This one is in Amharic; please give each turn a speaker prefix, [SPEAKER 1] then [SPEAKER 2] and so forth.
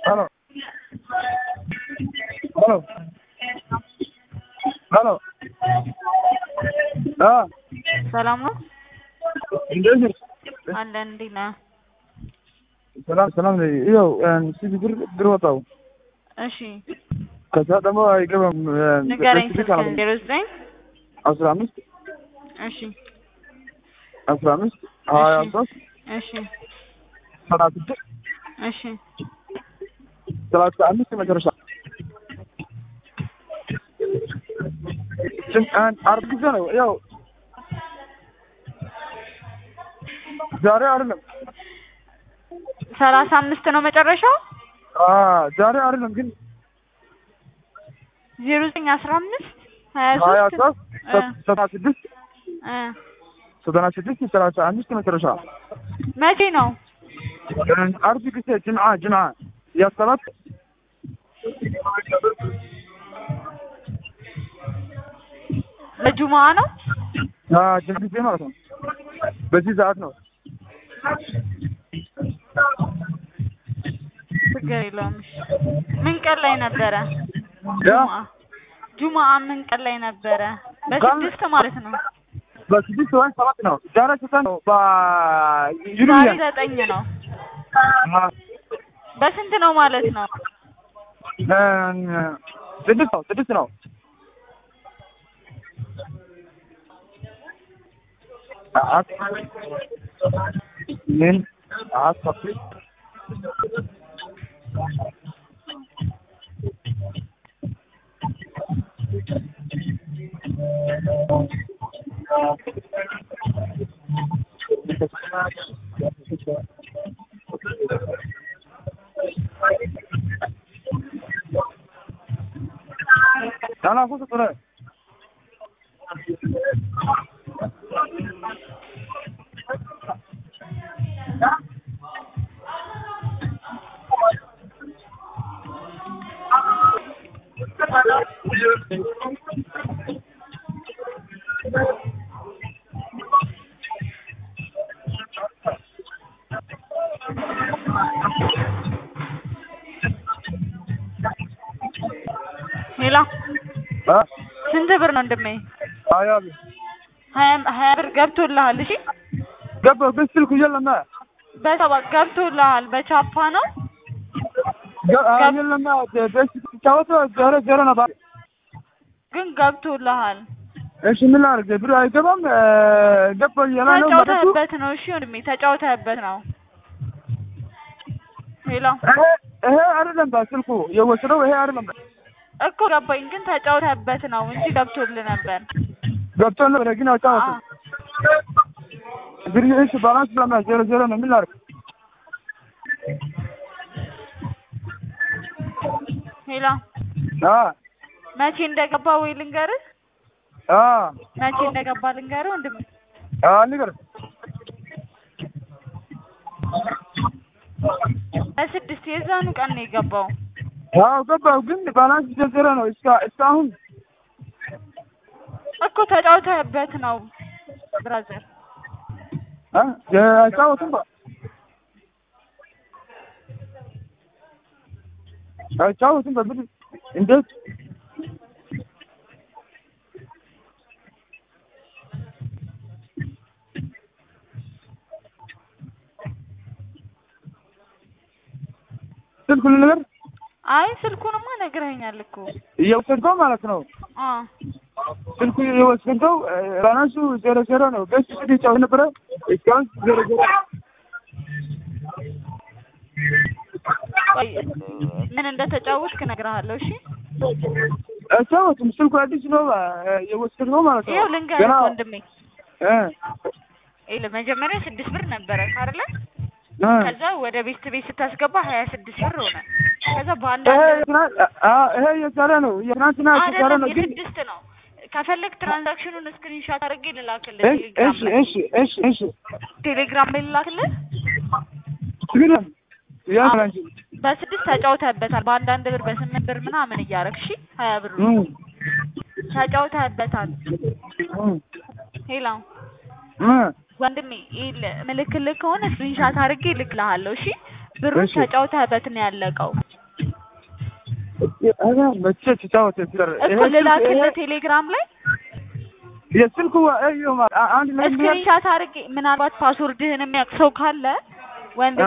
[SPEAKER 1] Halo. Halo. Halo. Ah,
[SPEAKER 2] ሰላም ነው
[SPEAKER 1] እንዴት ነሽ?
[SPEAKER 2] አለን። እንዴት ነህ?
[SPEAKER 1] ሰላም ሰላም ነኝ። ይኸው ሲቪ ብር ብር ወጣው
[SPEAKER 2] እሺ
[SPEAKER 1] ከዛ ደግሞ አይገባም።
[SPEAKER 2] ንገረኝ።
[SPEAKER 1] በስልክ
[SPEAKER 2] ስልክህን
[SPEAKER 1] አለ
[SPEAKER 2] ዜሮ ዘጠኝ
[SPEAKER 1] አስራ አምስት
[SPEAKER 2] እሺ
[SPEAKER 1] አስራ አምስት ሀያ ሶስት
[SPEAKER 2] እሺ
[SPEAKER 1] ሰላሳ ስድስት
[SPEAKER 2] እሺ
[SPEAKER 1] ሰላሳ አምስት መጨረሻ ስም- አንድ አርብ ጊዜ ነው። ያው ዛሬ አይደለም
[SPEAKER 2] ሰላሳ አምስት ነው መጨረሻው።
[SPEAKER 1] አ ዛሬ አይደለም ግን
[SPEAKER 2] ዜሮ ዘጠኝ አስራ አምስት ሀያ
[SPEAKER 1] ሀያ
[SPEAKER 2] ሶስት
[SPEAKER 1] ሶስት ሰላሳ ስድስት
[SPEAKER 2] እ
[SPEAKER 1] ዘጠና ስድስት ሰላሳ አምስት መጨረሻ
[SPEAKER 2] መቼ ነው?
[SPEAKER 1] አርብ ጊዜ ጅምዓ ጅምዓ ያሰባት
[SPEAKER 2] ለጁማ ነው።
[SPEAKER 1] አ ጅምዓ ጊዜ ማለት ነው። በዚህ ሰዓት ነው።
[SPEAKER 2] ችግር የለውም። እሺ ምን ቀን ላይ ነበረ?
[SPEAKER 1] ያ
[SPEAKER 2] ጁምአ ጁምአ ምን ቀን ላይ ነበረ? በስድስት ማለት ነው።
[SPEAKER 1] በስድስት ወይም ሰባት ነው። ዛሬ ስንት ነው?
[SPEAKER 2] ዛሬ
[SPEAKER 1] በዩሩያ
[SPEAKER 2] ዘጠኝ ነው። በስንት ነው ማለት ነው?
[SPEAKER 1] ስድስት ነው። ስድስት ነው። ምን አስፈሪ ዳና ፎቶ ጥረ
[SPEAKER 2] ሌላ
[SPEAKER 1] አ
[SPEAKER 2] ስንት ብር ነው እንደሜ?
[SPEAKER 1] አያ
[SPEAKER 2] ሀያ ሀያ ብር ገብቶልሃል። እሺ
[SPEAKER 1] ገባ በስልኩ የለማ
[SPEAKER 2] በሰባ ገብቶልሃል። በቻፓ ነው
[SPEAKER 1] የለማ በስ ተጫወተ ዛሬ ዛሬ ነው ባ-
[SPEAKER 2] ግን ገብቶልሃል።
[SPEAKER 1] እሺ ምን ላድርግ? ብር አይገባም። ገባ እያለ ነው ማለት ነው።
[SPEAKER 2] ተጫውተህበት ነው። እሺ ወንድሜ ተጫውተህበት ነው። ሌላ
[SPEAKER 1] ይሄ ይሄ አይደለም በስልኩ የወሰደው ይሄ አይደለም።
[SPEAKER 2] እኮ ገባኝ፣ ግን ተጫውተህበት ነው እንጂ ገብቶልህ ነበር።
[SPEAKER 1] ገብቶ ነበር ግን አጫወተ ብር እሺ ባላንስ ለማ ዜሮ ዜሮ ነው። ምን ላድርግ?
[SPEAKER 2] ሌላ
[SPEAKER 1] አ
[SPEAKER 2] መቼ እንደገባ ወይ ልንገርህ?
[SPEAKER 1] አ
[SPEAKER 2] መቼ እንደገባ ልንገርህ ወንድሜ?
[SPEAKER 1] አ ንገር
[SPEAKER 2] በስድስት የዛኑ ቀን ነው የገባው።
[SPEAKER 1] አዎ ገባው፣ ግን ባላንስ ዜሮ ዜሮ ነው። እስካ እስካሁን
[SPEAKER 2] እኮ ተጫውተህበት ነው ብራዘር።
[SPEAKER 1] አ አይጫወትም ባ አይጫወትም በብር እንዴት ስልኩን ነገር
[SPEAKER 2] አይ ስልኩንማ ነግረኸኛል እኮ
[SPEAKER 1] እየወሰድከው ማለት ነው።
[SPEAKER 2] አ
[SPEAKER 1] ስልኩ የወሰድከው ባላንሱ ዜሮ ዜሮ ነው። በስ ስድ ይጫወት ነበረ እስካሁን ዜሮ ዜሮ
[SPEAKER 2] ቆይ ምን እንደተጫወትክ እነግርሃለሁ። እሺ
[SPEAKER 1] አይጫወትም። ስልኩ አዲስ ነው የወሰድከው ማለት ነው።
[SPEAKER 2] ይኸው ልንገርህ
[SPEAKER 1] ገና
[SPEAKER 2] ወንድሜ
[SPEAKER 1] እ
[SPEAKER 2] ይኸውልህ መጀመሪያ ስድስት ብር ነበረ አይደለ?
[SPEAKER 1] እ
[SPEAKER 2] ከዛ ወደ ቤት ቤት ስታስገባ ሀያ ስድስት ብር ሆነ። ከዛ
[SPEAKER 1] ይሄ
[SPEAKER 2] በአንዳንድ
[SPEAKER 1] የትናንት አ ይሄ የዛሬ ነው የትናንትና የዛሬ
[SPEAKER 2] አይደለም
[SPEAKER 1] ነው ግን
[SPEAKER 2] የስድስት ነው። ከፈለግ ትራንዛክሽኑን ስክሪንሾት አድርጌ ልላክልህ
[SPEAKER 1] እሺ
[SPEAKER 2] ቴሌግራም
[SPEAKER 1] እሺ
[SPEAKER 2] ላይ
[SPEAKER 1] እሺ እሺ እሺ
[SPEAKER 2] ቴሌግራም ላይ ልላክልህ።
[SPEAKER 1] ችግር የለም ያ
[SPEAKER 2] አዎ።
[SPEAKER 1] አንቺ
[SPEAKER 2] በስድስት ተጫውተህበታል። በአንዳንድ ብር በስምንት ብር ምናምን እያደረግሽ ሀያ ብር
[SPEAKER 1] እ
[SPEAKER 2] ተጫውተህበታል።
[SPEAKER 1] እ
[SPEAKER 2] ሄላ
[SPEAKER 1] እ
[SPEAKER 2] ወንድሜ ይኸውልህ ምልክልህ ከሆነ ስክሪንሻት አድርጌ እልክልሃለሁ። እሺ ብሩን
[SPEAKER 1] እሺ።
[SPEAKER 2] ተጫውተህበት ነው ያለቀው
[SPEAKER 1] ኧረ መቼ ተጫወተ ስር
[SPEAKER 2] እኮ ልላክልህ ቴሌግራም ላይ
[SPEAKER 1] የስልኩ እዩ አንድ ላይ
[SPEAKER 2] ስክሪንሻት አድርጌ ምናልባት ፓስወርድህን የሚያውቅ ሰው ካለ ወንድ